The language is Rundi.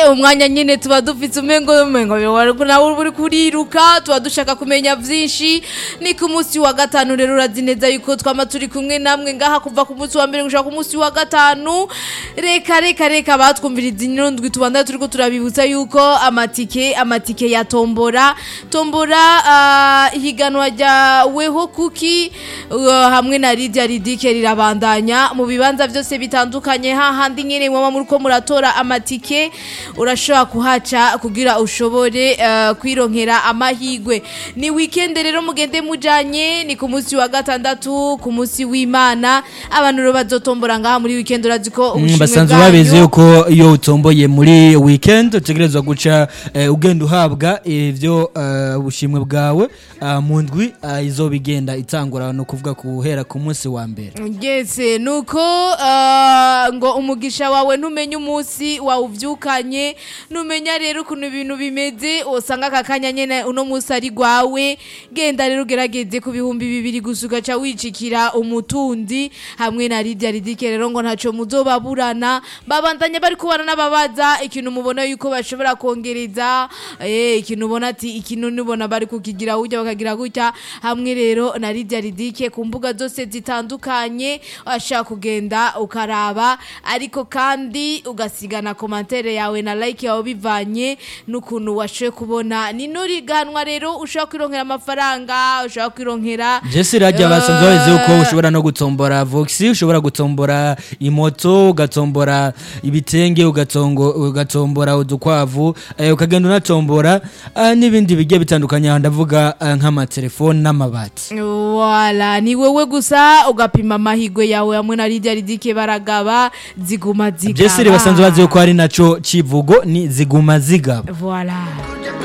umwanya nyine tuba dufite umengo umengo nawe uri kuriruka tuba dushaka kumenya byinshi ni ku munsi wa gatanu rero urazi neza yuko twama turi kumwe namwe ngaha kuva ku munsi wa mbere gushaka ku munsi wa gatanu reka reka reka batwumviriza indwi tubanda turiko turabibutsa yuko amatike amatike ya tombora tombora ah, ihiganwa rya weho kuki uh, hamwe na Lydia Ridike rirabandanya mu bibanza byose bitandukanye hahandi nyene mwama muriko muratora amatike urashobora kuhaca kugira ushobore uh, kwironkera amahigwe ni weekend rero mugende mujanye ni ku munsi wa gatandatu ku munsi w'Imana abantu rero bazotombora ngaha muri weekend urazi ko Mm, ubushimwe basanzwe bwanyu- babizi yuko iyo utomboye muri weekend utegerezwa guca eh, ugenda uhabwa ivyo eh, ubushimwe bwawe ah, mu ndwi ah, izoba igenda itangura no kuvuga kuhera ku munsi wa mbere Ngeze nuko uh, ngo umugisha wawe ntumenye umunsi wawuvyukanye numenya rero ukuntu ibintu bimeze usanga aka kanya nyene uno munsi ari gwawe genda rero ugerageze ku bihumbi bibiri gusa ugaca wicikira umutundi hamwe na Lydia Ridike rero ngo ntaco muzobaburana babandanya bari kubana n'ababaza ikintu mubona yuko bashobora kongereza eh ikintu ubona ati ikintu nibona bari kukigira gutya bakagira gutya hamwe rero na Lydia Ridike ku mbuga zose zitandukanye washaka kugenda ukaraba ariko kandi ugasigana komantere yawe na like yawe bivanye n'ukuntu washoboye kubona ni nuriganwa rero ushobora kwironkera amafaranga ushobora kwironkera Jesse rajya basanzwe babizi yuko ushobora no gutombora voxi ushobora gutombora imoto ugatombora ibitenge ugatongo ugatombora udukwavu eh, ukagenda unatombora ah, n'ibindi bigiye bitandukanye aha ndavuga ah, nk'amatelefone n'amabati wala ni wewe gusa ugapima amahigwe yawe hamwe na Lydia Ridike baragaba ziguma zigaba Jesse basanzwe bazi yuko ari naco civugo ni ziguma zigaba Voilà.